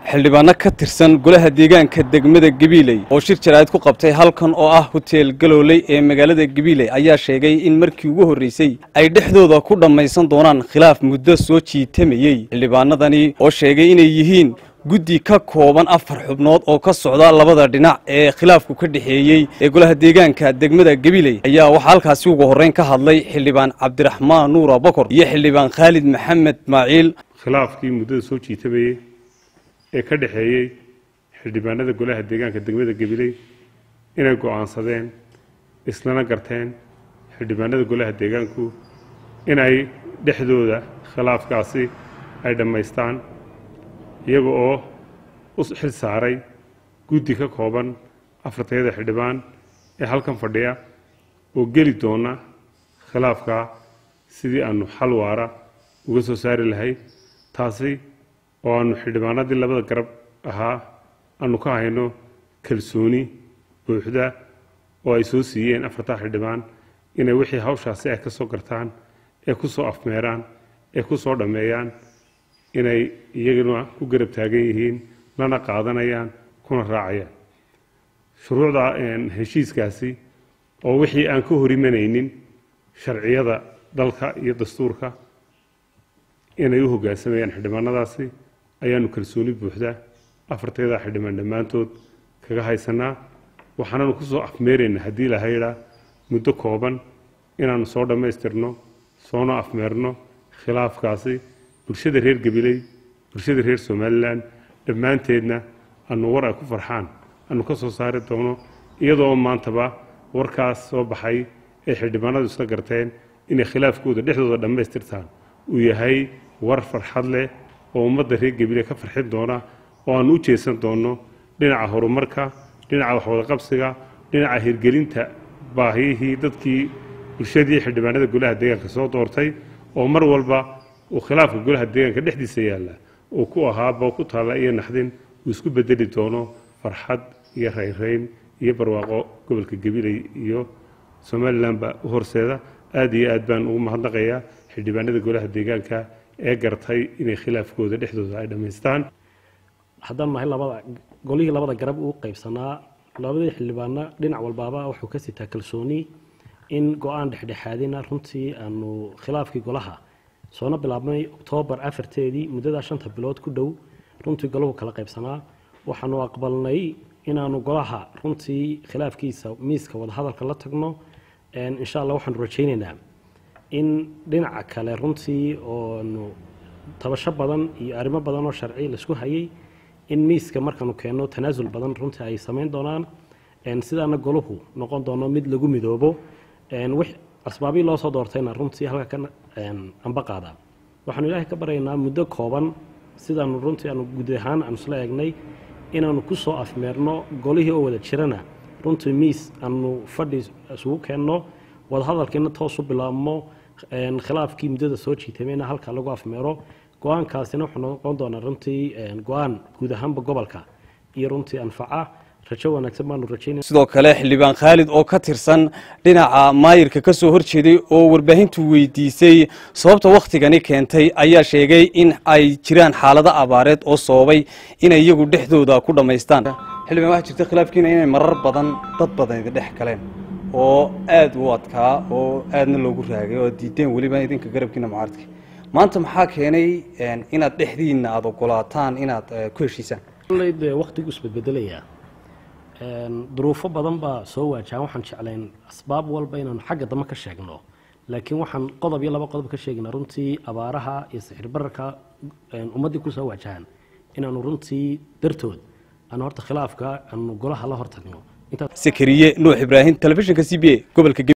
xildhibaano ka tirsan golaha deegaanka degmada gabiiley oo shir jaraa'id ku qabtay halkan oo ah hoteel galooley ee magaalada gabiiley ayaa sheegay in markii ugu horreysay ay dhexdooda ku dhammaysan doonaan khilaaf muddo soo jiitamayey xildhibaanadani oo sheegay inay yihiin guddi ka kooban afar xubnood oo ka socda labada dhinac ee khilaafku ka dhexeeyey ee golaha deegaanka degmada gabiley ayaa waxaa halkaasi ugu horreyn ka hadlay xildhibaan cabdiraxmaan nuura bokor iyo xildhibaan khaalid maxamed maaciil khilaafkii muddada soo jiitamayey ee ka dhexeeyey xildhibaanada golaha deegaanka degmada gabiley inay go'aansadeen islana garteen xildhibaanada golaha deegaanku inay dhexdooda khilaafkaasi ay dhammaystaan iyaga oo u xil saaray guddi ka kooban afartayada xildhibaan ee halkan fadhiya oo geli doona khilaafka sidii aanu xal waara uga soo saari lahay taasi oo aanu xildhibaanadii labada garab ahaa aanu ka hayno kalsooni buuxda oo ay soo siiyeen afartaa xildhibaan inay wixii hawshaasi ay ka soo gartaan ee ku soo afmeeraan ee ku soo dhammeeyaan inay iyaguna ku garab taagan yihiin lana qaadanayaan kuna raacayaan shuruucda heshiiskaasi oo wixii aan ka hor imanaynin sharciyada dalka iyo dastuurka inay u hoggaansamayaan xildhibaanadaasi ayaanu kalsooni buuxda afarteeda xildhibaan dhammaantood kaga haysanaa waxaananu ku soo afmeeraynaa haddii la haydhaa muddo kooban inaannu soo dhammaystirno soona afmeerno khilaafkaasi bulshada reer gabiley bulshada reer somalilan dhammaanteedna anu war ay ku farxaan aanu ka soo saari doono iyadoo maantaba warkaas soo baxay ay xildhibaanadu isla garteen inay khilaafkooda dhexdooda dhammaystirtaan uu yahay war farxad leh oo ummadda reer gabiley ka farxin doona oo aanu u jeesan doonno dhinaca horumarka dhinaca waxwadaqabsiga dhinaca hirgelinta baahiyihii dadkii bulshadii xildhibaanada golaha deegaanka soo doortay oo mar walba uu khilaafka golaha deegaanka dhexdiisa yaalla uu ku ahaaba ku taalla iyo naxdin uu isku bedeli doono farxad iyo raynrayn iyo barwaaqo gobolka gabiley iyo somalilanba u horseeda aad iyo aad baan ugu mahadnaqayaa xildhibaanada golaha deegaanka ee gartay inay khilaafkooda dhexdooda ay dhammaystaan haddaan nahay labada golihii labada garab uu qaybsanaa labadii xildhibaana dhinac walbaaba wuxuu ka sitaa kalsooni in go-aan dhexdhexaadina runtii aanu khilaafkii golaha soona bilaabnay oktoobar afarteedii muddadaa shanta bilood ku dhow runtii golahu kala qaybsanaa waxaanu aqbalnay inaanu golaha runtii khilaafkiisa miiska wadahadalka la tagno insha allah waxaanu rajaynaynaa in dhinaca kale runtii oonu tabasho badan iyo arrimo badan oo sharci laisku hayay in miiska markaanu keenno tanaasul badan runtii ay samayn doonaan sidaana golahu noqon doono mid lagu midoobo asbaabii loo soo doortayna runtii halka ka amba qaada waxaanu ilaahay ka baryaynaa muddo kooban sidaanu runtii aanu guud ahaan aanu isla eegnay inaanu ku soo afmeerno golihii oo wada jirana runtii miis aanu fadhi isugu keenno wadahadalkiina toos u bilaabmo khilaafkii muddada soo jiitamayna halka lagu afmeero go-aankaasina wuxuu noqon doonaa runtii go-aan guud ahaanba gobolka iyo runtii anfaca rajo wanaagsan baanu rajaynaya sidoo kale xildhibaan khaalid oo ka tirsan dhinaca maayirka ka soo horjeeday oo warbaahintu weydiisay sababta wakhtigani keentay ayaa sheegay in ay jiraan xaalado abaareed oo sababay inay iyagu dhexdooda ku dhammaystaan xildhibaan waxaa jirta khilaafkiina inay marar badan dad badan idin dhex galeen oo aada u adkaa oo aadna loogu raagay oo diideen weliba idinka garabkiina mucaaradka maanta maxaa keenay inaad dhexdiinna aada ogolaataan inaad ku heshiisaan de wakhtigu isbedbedelayaa duruufo badan baa soo waajahan waxaan jeclayn asbaab walba inaanu xagga dambe ka sheegno laakiin waxaan qodob iyo laba qodob ka sheegnaa runtii abaaraha iyo sixir bararka ummaddii kusoo waajahan inaanu runtii dartood aanu horta khilaafka aanu golaha la hortagno sakariye nuux ibraahim telefishinka c b a gobolka